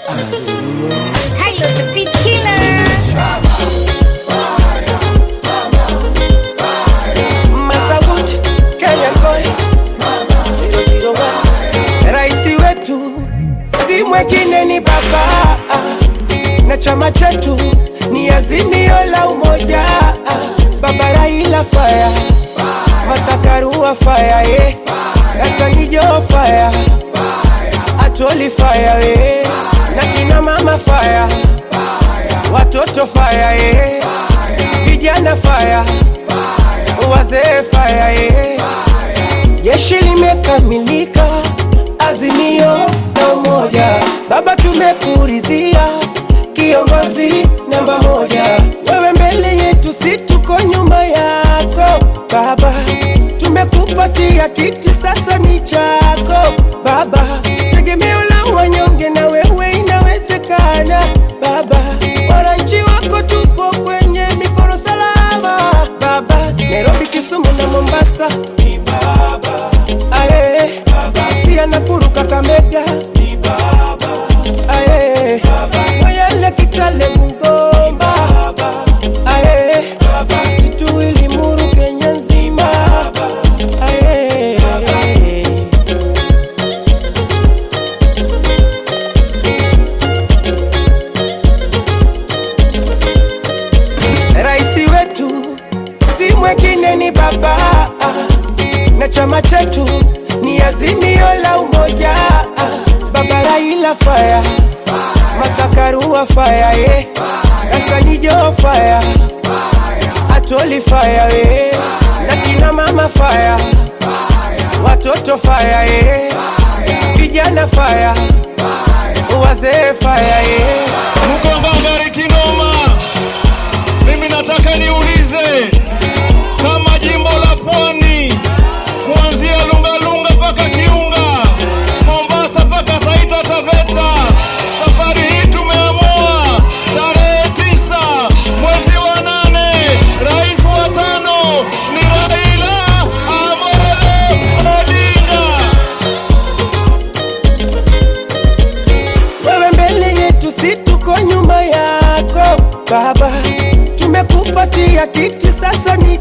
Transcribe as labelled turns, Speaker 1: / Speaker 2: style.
Speaker 1: Kylo the beat killer.
Speaker 2: Masagut, Kenyan boy 001 Raisi wetu si mwingine ni baba na chama chetu ni azimio la umoja baba Raila fire Matakarua fire yeah. Kasanijo fire Atoli fire yeah. na kina mama fire watoto fire yeah. vijana fire wazee fire yeah. Jeshi limekamilika, azimio na umoja. Baba, tumekuridhia kiongozi namba moja. Wewe mbele yetu, si tuko nyuma yako Baba. Tumekupatia kiti, sasa ni chako Baba, tegemeo la wanyonge, na wewe inawezekana Baba. Wananchi wako tupo kwenye mikono salama Baba. Nairobi, Kisumu na Mombasa ni Baba. Aye, Baba. Siaya, Nakuru, Kakamega ni Baba. Aye, Baba. Moyale, Kitale, Bungoma Baba. Aye, Baba. Kitui, Limuru, Kenya nzima Baba. Aye, Baba. Raisi wetu si mwingine ni baba na chama chetu ni azimio la umoja baba Raila fire Matakarua fire yeah. Kasanijo fire Atoli fire yeah. na kina mama fire watoto fire yeah. vijana fire wazee fire yeah.
Speaker 3: Mkonga bariki noma. Mimi nataka niulize kama jimbo la Pwani kuanzia Lungalunga mpaka Kiunga, Mombasa mpaka Taita Taveta, safari hii tumeamua tarehe tisa mwezi wa nane, rais wa tano ni Raila Amolo Odinga.
Speaker 2: wewe mbele yetu, si tuko nyuma yako Baba. Tumekupatia kiti, sasa ni